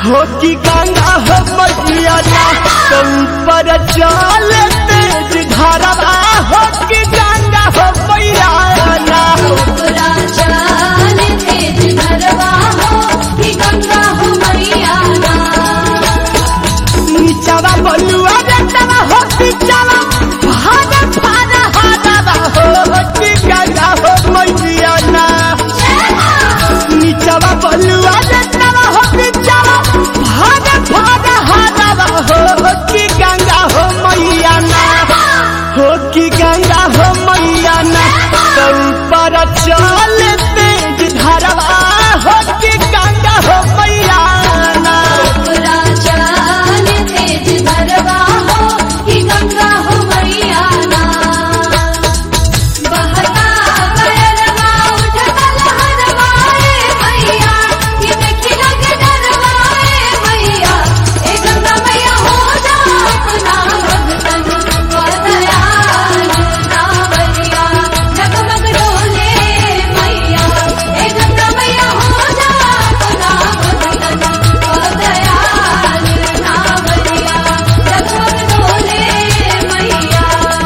हो कि गंगा हो मैया ना तो ऊपर चल तेज धारा हो कि गंगा हो मैया ना ओकरा चाल तेज धरवा हो कि गंगा हो मैया ना नीचवा बलुआ रेतवा हो नीचवा भागा भागा हागा हो कि गंगा हो मैया ना नीचवा बलुआ रेतवा हो नीचवा भागा भागा हागा हो कि गंगा हो मैया ना हो कि गंगा हो मैया ना तो ऊपर चल तेज धरवा हो कि गंगा हो मैया ना ओकरा चाल तेज धरवा हो कि गंगा हो मैया ना बहता गयरवा उठता लहरवा ए मैया कि देखी लगे डरवा ए मैया ए गंगा मैया हो जा अपना भगतन को दयाल नावरिया जगमग डोले मैया ए गंगा मैया हो जा अपना भगतन को दयाल नावरिया जगमग डोले मैया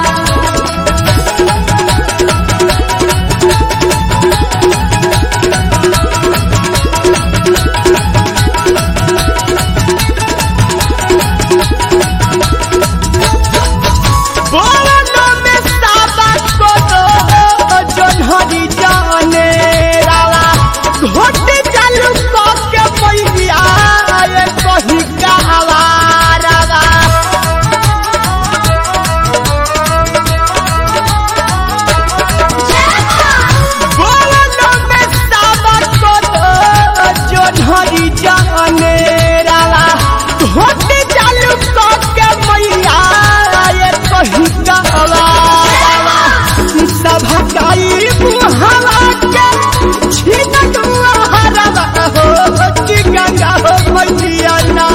बोलो में साबा को दो जोन्हरी जाने रावा घोट चालू को के पैया ये कही कहवा रावा बोलो में साबा को दो जोन्हरी जाने रावा घोट चालू को के मैया ये कही कहवा रावा सभकाई मुहावा के छीन हरवा हो कि गंगा हो मैया ना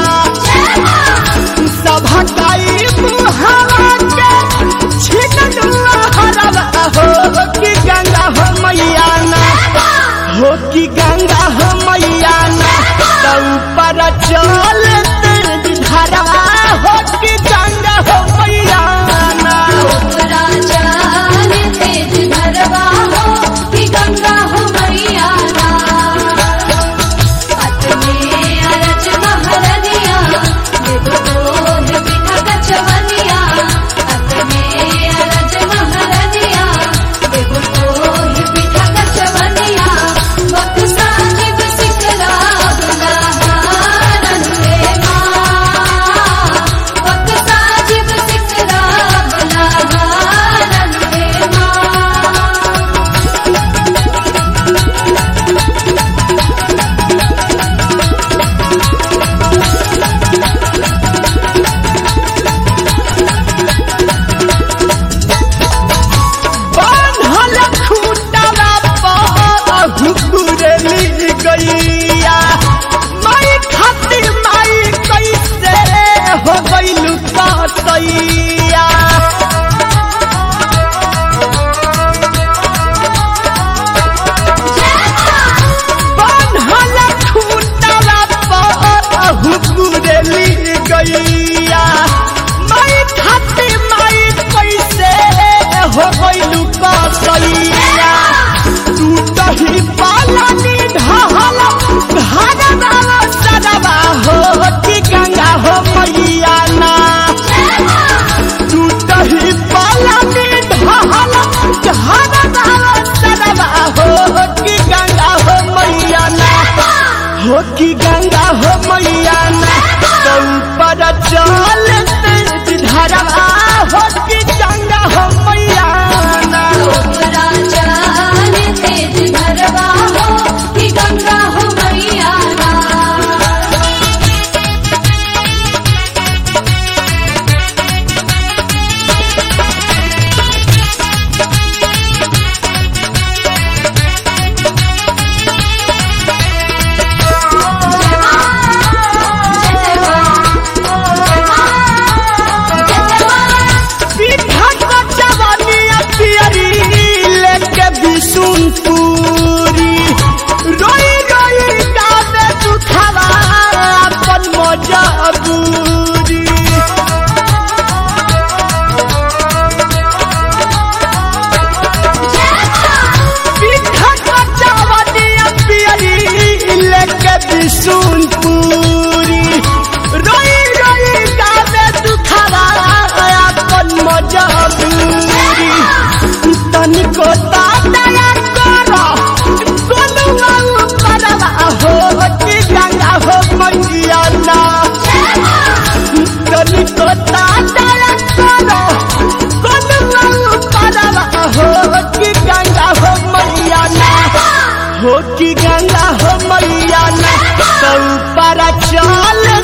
सभकाई मुहावा के छीन हरवा हो कि गंगा हो मैया ना हो कि गंगा हो मैया ना तो ऊपर चल तेज धरवा हो कि गंगा हो मैया ना ओकरा चाल तेज धरवा हो कि गंगा हो मैया ना अतने अरज महरनिया देखो बोध बिठा कचवनिया अतने अरज महरनिया देखो बोध बिठा कचवनिया वक्त साजिब सिकला बुलाहारन रे माँ वक्त साजिब सिकला बुलाहारन रे माँ बान्हल खूंटवा पर हुकुरली गैया माई खाती माई कैसे हो गइलु कसैया बान्हल खूंटवा पर हुकुरली गैया माई खाती माई कैसे हो गइलु कसैया टूटही पालनी ढहल घरवा सदवा हो कि गंगा हो मैया ना टूटही पालनी ढहल घरवा सदवा हो कि गंगा हो मैया ना हो कि गंगा हो मैया ना तो ऊपर चल तेज धरवा हो कि गंगा हो मैया ना ओकरा चाल तेज धरवा हो कि गंगा हो मैया ना पीठा को चवन बिशुनपुरी रोई रोई गावे दुखवा अपन मजबूरी तनिको ताया करो गोलुआ परवा हो कि गंगा हो मैया ना तनिको ताया करो गोलुआ परवा हो कि गंगा हो मैया ना हो कि गंगा हो मैया ना तो पर चल